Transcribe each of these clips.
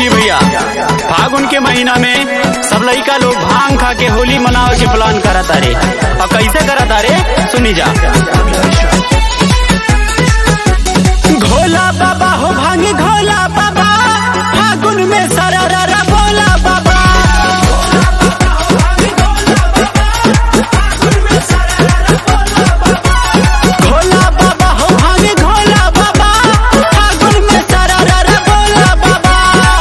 देखी भैया फागुन के महीना में सब लड़का लोग भांग खा के होली मनावे के प्लान करत तारे और कैसे करत तारे सुनी जा घोला बाबा हो भांगी घोला बाबा फागुन में सररा बोला बाबा घोला बाबा हो भांगी घोला बाबा फागुन में सररा बोला बाबा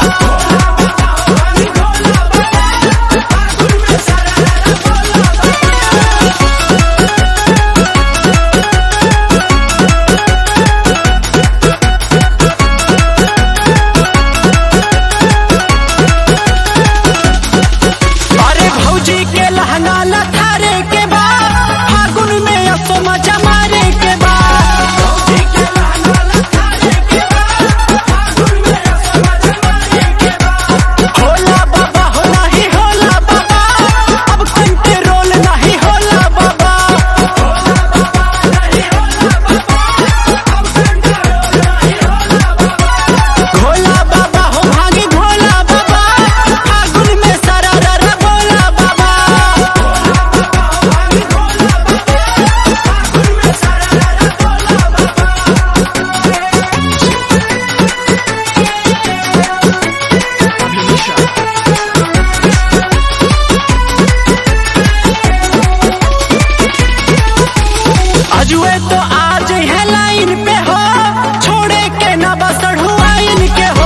अरे भौजी के लहंगा लथारे के बा फागुन में असो मजा मारे के बा होला बाबा हो नहीं होला बाबा अब कंट्रोल नहीं होला बाबा भोला बाबा हो भागी भोला बाबा फागुन में सररा बोला बाबा अजुए तो आज है लाइन पे हो छोड़े के ना बसड़ू आइन के हो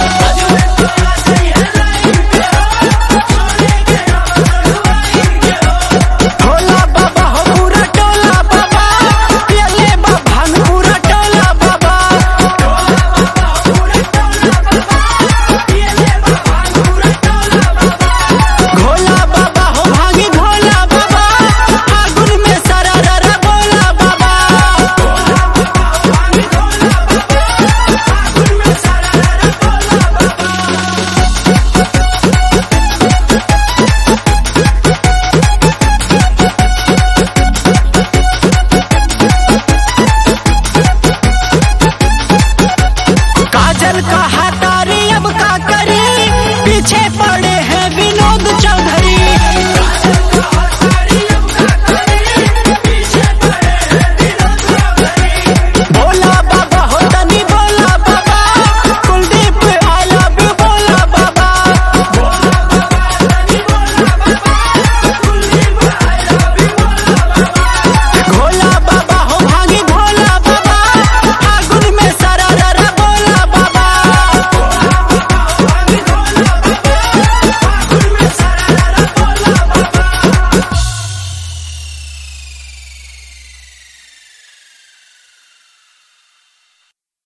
भोला बाबा हो पूरा टोला बाबा पियले बा भांग पूरा टोला बाबा भोला बाबा हो भागी भोला बाबा फागुन में सररा बोला बाबा काजल का है